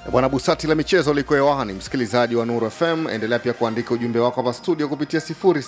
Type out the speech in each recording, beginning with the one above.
Bwana Busati la michezo liko hewani, msikilizaji wa Nuru FM, endelea pia kuandika ujumbe wako hapa studio kupitia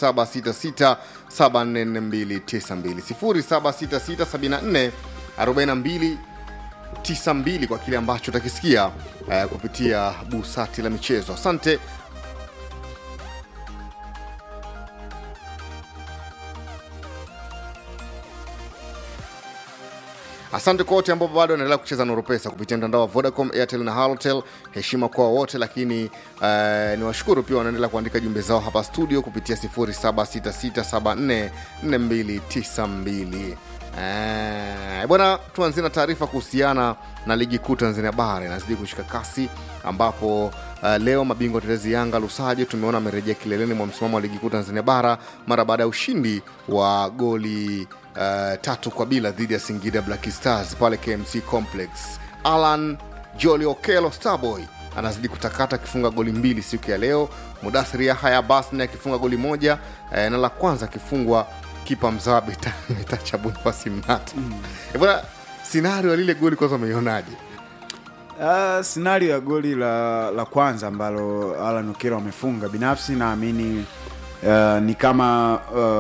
0766744292 0766744292 kwa kile ambacho utakisikia uh, kupitia Busati la michezo. Asante. Asante kwa wote ambao bado wanaendelea kucheza Nuru Pesa kupitia mtandao wa Vodacom, Airtel na Halotel. Heshima kwa wote, lakini uh, ni washukuru pia wanaendelea kuandika jumbe zao hapa studio kupitia 0766744292. Eh, bwana, tuanzie na taarifa kuhusiana na ligi kuu Tanzania bara inazidi kushika kasi ambapo uh, leo mabingwa tetezi Yanga Lusajo tumeona amerejea kileleni mwa msimamo wa ligi kuu Tanzania bara mara baada ya ushindi wa goli uh, tatu kwa bila dhidi ya Singida Black Stars pale KMC Complex. Alan Joli Okelo Starboy anazidi kutakata akifunga goli mbili siku ya leo. Mudathiri Yahya Basni akifunga goli moja eh, na la kwanza akifungwa kipa mzawa Beta- Betacha Bonifasi Mnata. Mm. Bwana, sinario ya lile goli kwanza umeionaje? Uh, scenario ya goli la, la kwanza ambalo Alan Okello amefunga binafsi naamini uh, ni kama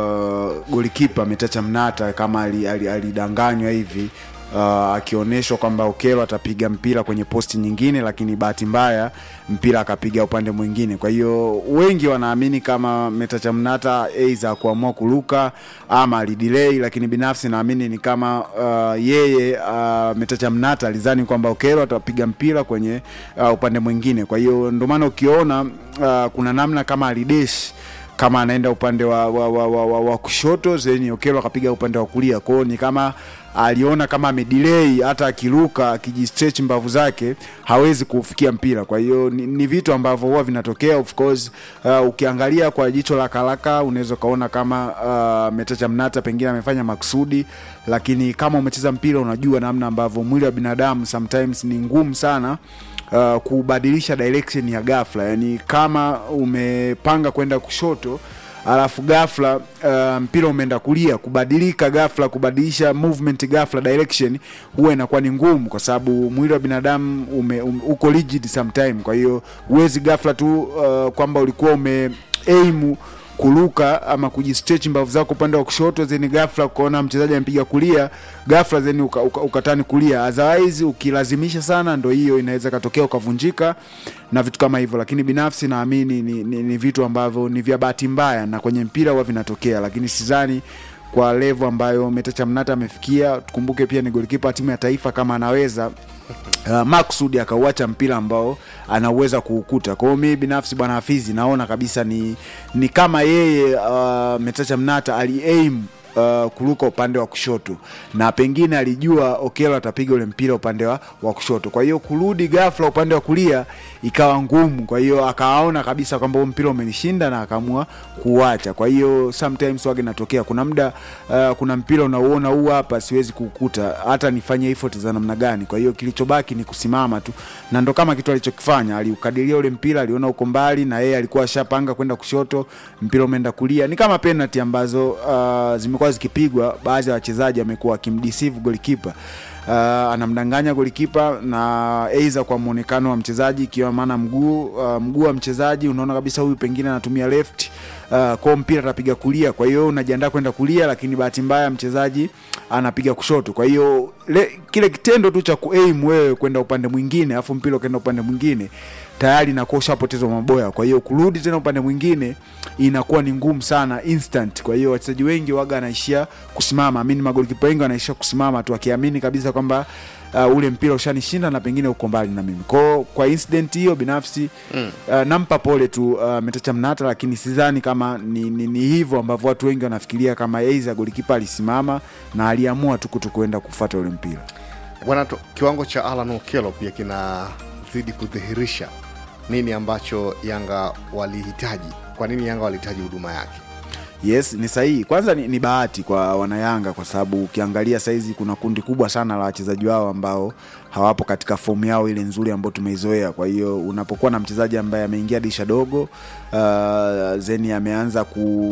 uh, golikipa Metacha Mnata kama alidanganywa ali, ali alidanganywa hivi uh, akionyeshwa kwamba Okello atapiga mpira kwenye posti nyingine, lakini bahati mbaya mpira akapiga upande mwingine. Kwa hiyo wengi wanaamini kama Metacha Mnata aidha kuamua kuruka ama alidelay, lakini binafsi naamini ni kama uh, yeye uh, Metacha Mnata alizani kwamba Okello atapiga mpira kwenye uh, upande mwingine. Kwa hiyo ndio maana ukiona uh, kuna namna kama alidesh kama anaenda upande wa, wa, wa, wa, wa, wa kushoto zeni Okello akapiga upande wa kulia. Kwa hiyo ni kama aliona kama amedelay, hata akiruka akijistretch mbavu zake hawezi kufikia mpira. Kwa hiyo ni, ni vitu ambavyo huwa vinatokea of course. Uh, ukiangalia kwa jicho la karaka unaweza ukaona kama uh, Metacha Mnata pengine amefanya maksudi, lakini kama umecheza mpira unajua namna ambavyo mwili wa binadamu sometimes ni ngumu sana uh, kubadilisha direction ya ghafla, yani kama umepanga kwenda kushoto alafu ghafla uh, mpira umeenda kulia, kubadilika ghafla, kubadilisha movement ghafla, direction huwa inakuwa ni ngumu, kwa sababu mwili wa binadamu ume, um, uko rigid sometime. Kwa hiyo huwezi ghafla tu uh, kwamba ulikuwa ume aim kuruka ama kujistretch mbavu zako upande wa kushoto then ghafla ukaona mchezaji amepiga kulia ghafla then uka, uka, ukatani kulia otherwise ukilazimisha sana ndo hiyo inaweza katokea ukavunjika na vitu kama hivyo lakini binafsi naamini ni, ni, ni vitu ambavyo ni vya bahati mbaya na kwenye mpira huwa vinatokea lakini sidhani kwa levo ambayo Metacha Mnata amefikia tukumbuke pia ni golikipa wa timu ya taifa kama anaweza uh, maksudi akauacha mpira ambao anauweza kuukuta. Kwa hiyo mimi binafsi bwana Hafizi naona kabisa ni, ni kama yeye uh, Metacha Mnata aliaim uh, kuruka upande wa kushoto na pengine alijua Okello atapiga ule mpira upande wa, wa kushoto. Kwa hiyo kurudi ghafla upande wa kulia ikawa ngumu, kwa hiyo akaona kabisa kwamba huo mpira umenishinda na akaamua kuuacha. Kwa hiyo sometimes wage natokea, kuna muda uh, kuna mpira unauona huu hapa siwezi kuukuta hata nifanye effort za namna gani. Kwa hiyo kilichobaki ni kusimama tu, na ndo kama kitu alichokifanya, aliukadiria ule mpira, aliona uko mbali na yeye alikuwa ashapanga kwenda kushoto, mpira umeenda kulia. Ni kama penalty ambazo uh, zimekuwa zikipigwa, baadhi ya wachezaji wamekuwa wakimdeceive golikipa uh, anamdanganya golikipa na aidha kwa muonekano wa mchezaji ikiwa maana mguu uh, mguu wa mchezaji unaona kabisa huyu pengine anatumia left uh, kwao mpira atapiga kulia kwa hiyo unajiandaa kwenda kulia lakini bahati mbaya mchezaji anapiga kushoto kwa hiyo le- kile kitendo tu cha kuaim wewe kwenda upande mwingine afu mpira ukaenda upande mwingine tayari inakuwa ushapotezwa maboya kwa hiyo kurudi tena upande mwingine inakuwa ni ngumu sana instant kwa hiyo wachezaji wengi waga anaishia kusimama amini magolikipa wengi wanaishia kusimama tu akiamini kabisa kwamba uh, ule mpira ushanishinda na pengine uko mbali na mimi kwao kwa incident hiyo binafsi mm. uh, nampa pole tu uh, metacha mnata lakini sidhani kama ni, ni, ni hivyo ambavyo watu wengi wanafikiria kama eiza golikipa alisimama na aliamua tu kuto kuenda kufata ule mpira Bwana, tu- kiwango cha Alan Okello pia kinazidi kudhihirisha nini ambacho Yanga walihitaji. Kwa nini Yanga walihitaji huduma yake? yes ni sahihi kwanza ni, ni bahati kwa wanayanga kwa sababu ukiangalia saizi kuna kundi kubwa sana la wachezaji wao ambao hawapo katika fomu yao ile nzuri ambayo tumeizoea kwa hiyo unapokuwa na mchezaji ambaye ameingia disha dogo uh, zeni ameanza ku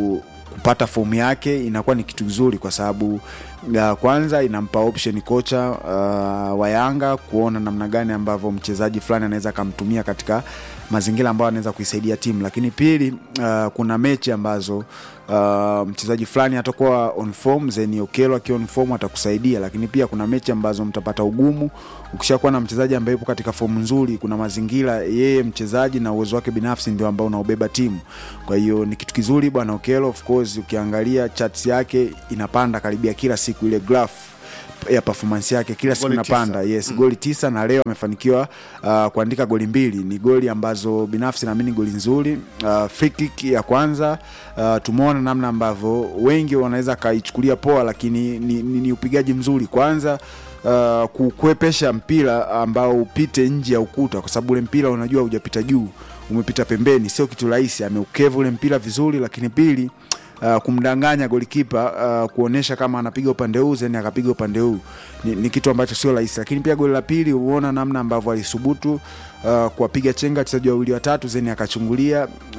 kupata fomu yake inakuwa ni kitu kizuri kwa sababu uh, kwanza inampa option kocha uh, wa Yanga kuona namna gani ambavyo mchezaji fulani anaweza akamtumia katika mazingira ambayo anaweza kuisaidia timu, lakini pili, uh, kuna mechi ambazo uh, mchezaji fulani atakuwa on form, then Okelo akiwa on form atakusaidia, lakini pia kuna mechi ambazo mtapata ugumu ukishakuwa na mchezaji ambaye yupo katika fomu nzuri. Kuna mazingira yeye mchezaji na uwezo wake binafsi ndio ambao unaobeba timu, kwa hiyo ni kitu kizuri bwana Okelo. Of course ukiangalia charts yake inapanda karibia kila siku, ile graph ya performance yake kila siku Goli inapanda tisa. yes goli tisa na leo amefanikiwa uh, kuandika goli mbili ni goli ambazo binafsi naamini goli nzuri uh, free kick ya kwanza uh, tumeona namna ambavyo wengi wanaweza kaichukulia poa lakini ni, ni, ni upigaji mzuri kwanza uh, kukwepesha mpira ambao upite nje ya ukuta kwa sababu ule mpira unajua hujapita juu umepita pembeni sio kitu rahisi ameukeva ule mpira vizuri lakini pili uh, kumdanganya golikipa uh, kuonyesha kama anapiga upande huu zeni akapiga upande huu ni, ni kitu ambacho sio rahisi lakini pia goli la pili huona namna ambavyo alisubutu uh, kuwapiga chenga wachezaji wawili watatu zeni akachungulia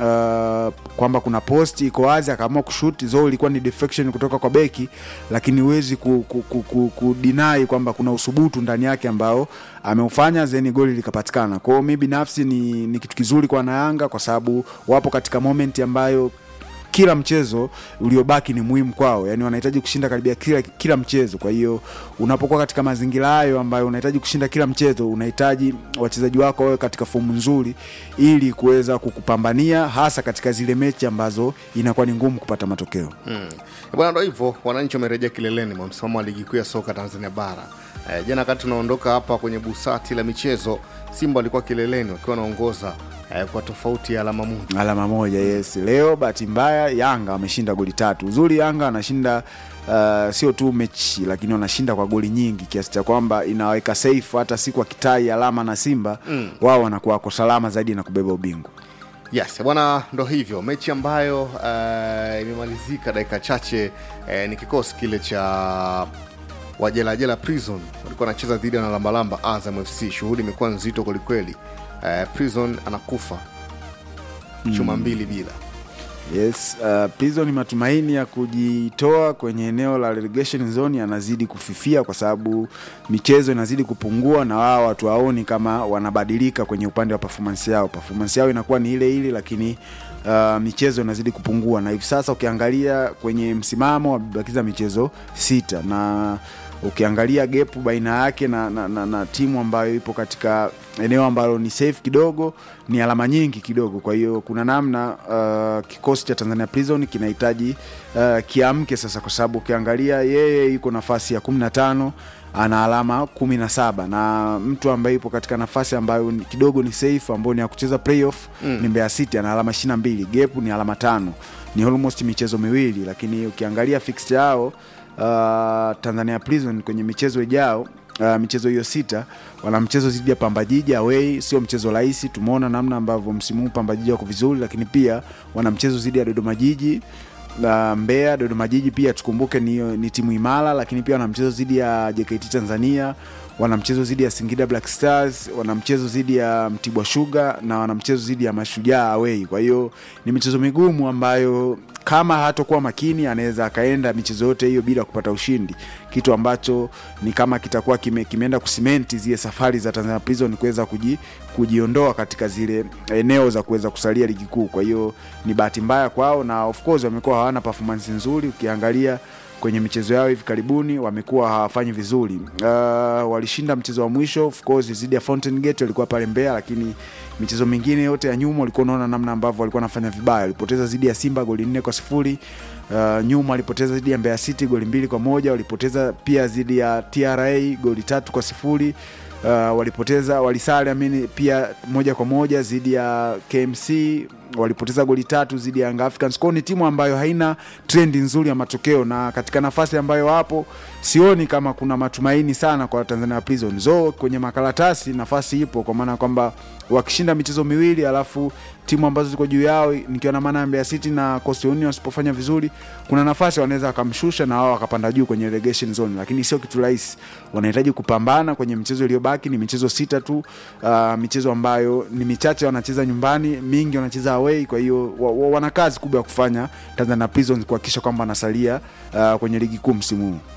uh, kwamba kuna post iko wazi akaamua kushuti zo ilikuwa ni deflection kutoka kwa beki lakini huwezi ku, ku, ku, ku, kudinai kwamba kuna usubutu ndani yake ambao ameufanya zeni goli likapatikana kwao mi binafsi ni, ni kitu kizuri kwa wanayanga kwa sababu wapo katika moment ambayo kila mchezo uliobaki ni muhimu kwao yani wanahitaji kushinda karibia kila, kila mchezo kwa hiyo unapokuwa katika mazingira hayo ambayo unahitaji kushinda kila mchezo unahitaji wachezaji wako wawe katika fomu nzuri ili kuweza kukupambania hasa katika zile mechi ambazo inakuwa ni ngumu kupata matokeo Mm. Bwana, ndo hivyo, wananchi wamerejea kileleni mwa msimamo wa ligi kuu ya soka Tanzania bara. Eh, jana wakati tunaondoka hapa kwenye busati la michezo, Simba walikuwa kileleni wakiwa wanaongoza eh, kwa tofauti ya alama moja. alama moja yes leo bahati mbaya yanga wameshinda goli tatu uzuri yanga anashinda uh, sio tu mechi lakini wanashinda kwa goli nyingi kiasi cha kwamba inaweka safe hata siku akitai alama na simba mm. wao wanakuwa wako salama zaidi na kubeba ubingwa Yes, bwana, ndo hivyo mechi ambayo eh, imemalizika dakika chache eh, ni kikosi kile cha wajelajela Prison walikuwa wanacheza dhidi ya wanalambalamba Azam FC. Shughuli imekuwa nzito kwelikweli. Eh, Prison anakufa chuma mbili bila yes uh, prison matumaini ya kujitoa kwenye eneo la relegation zone yanazidi kufifia kwa sababu michezo inazidi kupungua na wao watu waoni kama wanabadilika kwenye upande wa performance yao performance yao inakuwa ni ile ile lakini uh, michezo inazidi kupungua na hivi sasa ukiangalia kwenye msimamo wamebakiza michezo sita na ukiangalia gepu baina yake na, na, na, na timu ambayo ipo katika eneo ambalo ni safe kidogo ni alama nyingi kidogo kwa hiyo kuna namna uh, kikosi cha tanzania prison kinahitaji uh, kiamke sasa kwa sababu ukiangalia yeye yuko nafasi ya kumi na tano ana alama kumi na saba na mtu ambaye yupo katika nafasi ambayo ni- kidogo ni safe ambayo ni ya kucheza playoff mm. ni mbeya city ana alama ishiri na mbili gepu ni alama tano ni almost michezo miwili lakini ukiangalia fixture yao uh, tanzania prison kwenye michezo ijao Uh, michezo hiyo sita wana mchezo dhidi ya pambajiji away sio mchezo rahisi tumeona namna ambavyo msimu huu pambajiji wako vizuri lakini pia wana mchezo dhidi ya dodoma jiji na Mbeya, Dodoma Jiji pia tukumbuke ni, ni timu imara, lakini pia wana mchezo dhidi ya JKT Tanzania, wana mchezo dhidi ya Singida Black Stars, wana mchezo dhidi ya Mtibwa Sugar na wana mchezo dhidi ya Mashujaa away. Kwa hiyo ni michezo migumu ambayo kama hatakuwa makini anaweza akaenda michezo yote hiyo bila kupata ushindi, kitu ambacho ni kama kitakuwa kime, kimeenda kusimenti zile safari za Tanzania Prison kuweza kuji, kujiondoa katika zile eneo za kuweza kusalia ligi kuu. Kwa hiyo ni bahati mbaya kwao, na of course wamekuwa hawana performance nzuri. Ukiangalia kwenye michezo yao hivi karibuni wamekuwa hawafanyi vizuri. Uh, walishinda mchezo wa mwisho of course dhidi ya Fountain Gate, walikuwa pale Mbeya, lakini michezo mingine yote ya nyuma walikuwa unaona namna ambavyo walikuwa wanafanya vibaya. Walipoteza dhidi ya Simba goli nne kwa sifuri. Uh, nyuma walipoteza dhidi ya Mbeya City goli mbili kwa moja. Walipoteza pia dhidi ya TRA goli tatu kwa sifuri. Uh, walipoteza walisale amini pia moja kwa moja dhidi ya KMC walipoteza goli tatu dhidi ya Young Africans. Kwao ni timu ambayo haina trendi nzuri ya matokeo, na katika nafasi ambayo wapo sioni kama kuna matumaini sana kwa Tanzania Prison. So kwenye makaratasi nafasi ipo, kwa maana kwamba wakishinda michezo miwili alafu timu ambazo ziko juu yao nikiwa na maana ya Mbeya City na Coastal Union wasipofanya vizuri, kuna nafasi wanaweza wakamshusha na wao wakapanda juu kwenye relegation zone, lakini sio kitu rahisi. Wanahitaji kupambana kwenye michezo iliyobaki, ni michezo sita tu. Uh, michezo ambayo ni michache wanacheza nyumbani, mingi wanacheza away kwa hiyo wa, wa, wana kazi kubwa ya kufanya tanzania prisons kuhakikisha kwamba anasalia uh, kwenye ligi kuu msimu huu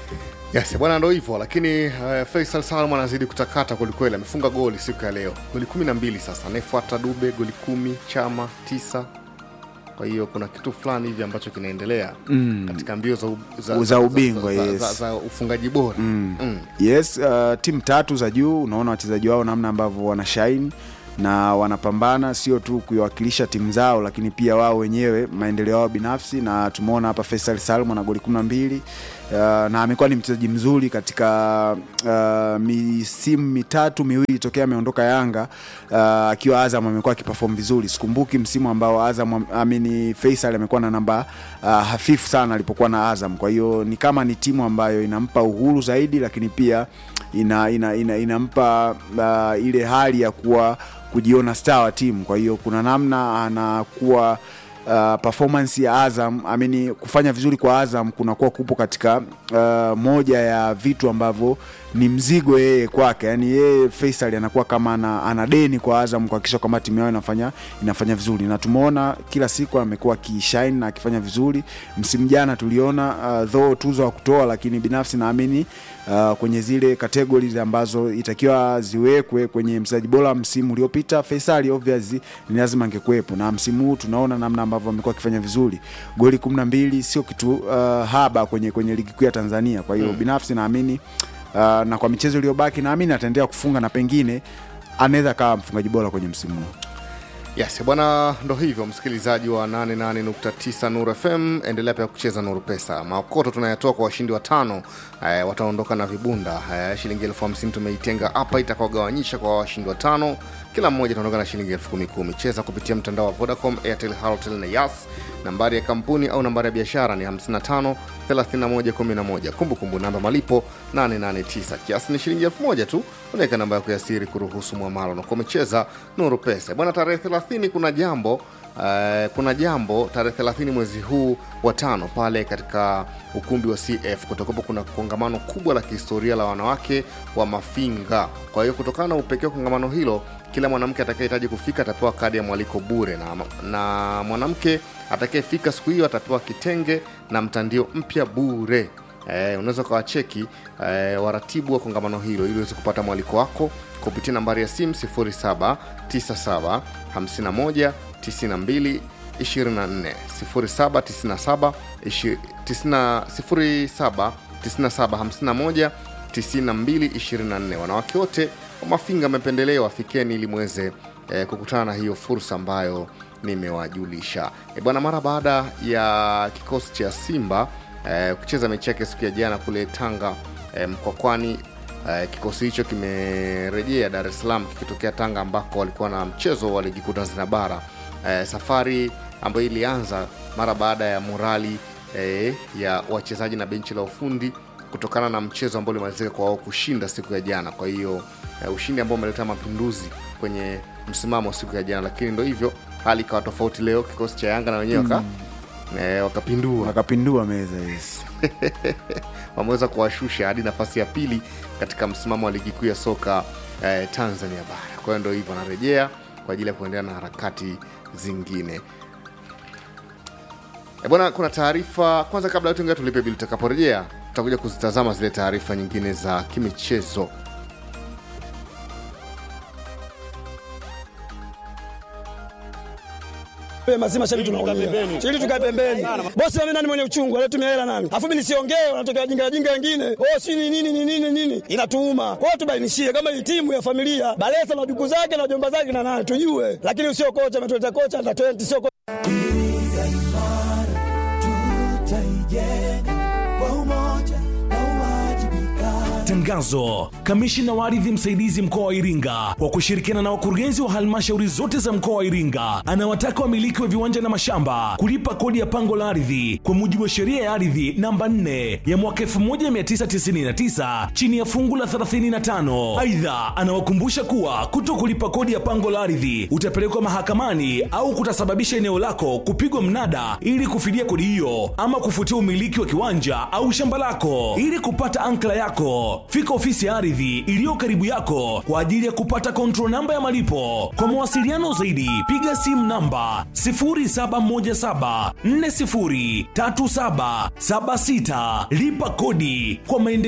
Yes, bwana ndo hivyo lakini uh, Faisal Salum anazidi kutakata kwelikweli, amefunga goli siku ya leo, goli kumi na mbili sasa. Anayefuata Dube goli kumi, Chama tisa. Kwa hiyo kuna kitu fulani hivi ambacho kinaendelea mm. katika mbio za, u- za, Za ubingwa, za, yes. za, za ufungaji bora mm. Mm. yes uh, timu tatu za juu unaona wachezaji wao namna ambavyo wanashaini na wanapambana sio tu kuiwakilisha timu zao lakini pia wao wenyewe maendeleo yao binafsi na tumeona hapa Faisal Salum ana goli kumi na mbili uh, na amekuwa ni mchezaji mzuri katika uh, misimu mitatu miwili tokea ameondoka Yanga uh, akiwa Azam amekuwa akiperform vizuri. Sikumbuki msimu ambao Azam amini Faisal amekuwa na namba uh, hafifu sana alipokuwa na Azam. Kwa hiyo ni kama ni timu ambayo inampa uhuru zaidi, lakini pia ina, ina, ina, inampa uh, ile hali ya kuwa kujiona star wa timu. Kwa hiyo kuna namna anakuwa uh, performance ya Azam amini kufanya vizuri kwa Azam kunakuwa kupo katika uh, moja ya vitu ambavyo ni mzigo yeye kwake, yani yeye Faisal anakuwa kama ana, ana deni kwa Azam kuhakikisha kwamba timu yao inafanya inafanya vizuri, na tumeona kila siku amekuwa akishine na akifanya vizuri. Msimu jana tuliona uh, though tuzo wa kutoa, lakini binafsi naamini uh, kwenye zile categories ambazo itakiwa ziwekwe kwenye mchezaji bora msimu uliopita, Faisal obviously ni lazima angekuwepo, na msimu huu tunaona namna ambavyo amekuwa akifanya vizuri. Goli 12 sio kitu uh, haba kwenye kwenye ligi kuu ya Tanzania. Kwa hiyo mm. binafsi naamini uh, na kwa michezo iliyobaki naamini ataendelea kufunga na pengine anaweza kawa mfungaji bora kwenye msimu huu. Yes, bwana, ndo hivyo msikilizaji wa 88.9 Nuru FM, endelea pia kucheza Nuru Pesa. Maokoto tunayatoa kwa washindi watano eh, wataondoka na vibunda eh, shilingi elfu hamsini tumeitenga hapa itakaogawanyisha kwa washindi watano, kila mmoja ataondoka na shilingi elfu kumi kumi. Cheza kupitia mtandao wa Vodacom, Airtel, Halotel na Yas. Nambari ya kampuni au nambari ya biashara ni 55 31 11. Kumbukumbu namba malipo 889. Kiasi ni shilingi elfu moja tu. Unaweka namba yako ya siri kuruhusu mwamalo na umecheza Nuru Pesa. Bwana, tarehe 30 kuna jambo Uh, kuna jambo tarehe 30 mwezi huu wa tano pale katika ukumbi wa CF kutakuwapo kuna kongamano kubwa la kihistoria la wanawake wa Mafinga. Kwa hiyo kutokana na upekee wa kongamano hilo, kila mwanamke atakayehitaji kufika atapewa kadi ya mwaliko bure, na, na mwanamke atakayefika siku hiyo atapewa kitenge na mtandio mpya bure. Eh, unaweza ukawacheki eh, waratibu wa kongamano hilo ili uweze kupata mwaliko wako kupitia nambari ya simu 0797 51 92 24 0797 ishi- tisina- 07 97 51 92 24. Wanawake wote wa Mafinga wamependelewa, fikeni ili mweze eh, kukutana na hiyo fursa ambayo nimewajulisha. E bwana, mara baada ya kikosi cha Simba eh, kucheza mechi yake siku ya jana kule Tanga eh, Mkwakwani eh, kikosi hicho kimerejea Dar es Salaam kikitokea Tanga ambako walikuwa na mchezo wa ligi kuu Tanzania bara eh, safari ambayo ilianza mara baada ya morali eh, ya wachezaji na benchi la ufundi kutokana na mchezo ambao ulimalizika kwa wao kushinda siku ya jana. Kwa hiyo eh, ushindi ambao umeleta mapinduzi kwenye msimamo siku ya jana, lakini ndo hivyo, hali ikawa tofauti leo. Kikosi cha Yanga na wenyewe waka eh, wakapindua Wakapindua meza yes. wameweza kuwashusha hadi nafasi ya pili katika msimamo wa ligi kuu ya soka eh, Tanzania bara. Kwa hiyo ndo hivyo, wanarejea kwa ajili ya kuendelea na harakati zingine. E bwana, kuna taarifa kwanza, kabla ya tuingia tulipe bili, tutakaporejea tutakuja kuzitazama zile taarifa nyingine za kimichezo. Mapema si mashabiki tunaumia. Ili tukae pembeni. Bosi mimi nani mwenye uchungu, alitumia hela nani? Alafu mimi nisiongee, wanatokea jinga jinga wengine. Oh, si ni nini ni nini nini? Inatuuma. Kwa hiyo tubainishie kama hii timu ya familia, Balesa na duku zake na jomba zake na nani tujue. Lakini usio kocha ametuleta kocha na 20 sio kocha. Iringa imara tutaijenga kwa umoja na uwajibikaji. Tangazo. Kamishina wa ardhi msaidizi mkoa wa Iringa kwa kushirikiana na wakurugenzi wa halmashauri zote za mkoa wa Iringa anawataka wamiliki wa viwanja na mashamba kulipa kodi ya pango la ardhi kwa mujibu wa sheria ya ardhi namba 4 ya mwaka 1999 chini ya fungu la 35. Aidha, anawakumbusha kuwa kuto kulipa kodi ya pango la ardhi utapelekwa mahakamani au kutasababisha eneo lako kupigwa mnada ili kufidia kodi hiyo ama kufutia umiliki wa kiwanja au shamba lako. Ili kupata ankla yako, fika fika ofisi ya ardhi iliyo karibu yako kwa ajili ya kupata control namba ya malipo kwa mawasiliano zaidi piga simu namba 0717403776 lipa kodi kwa maendeleo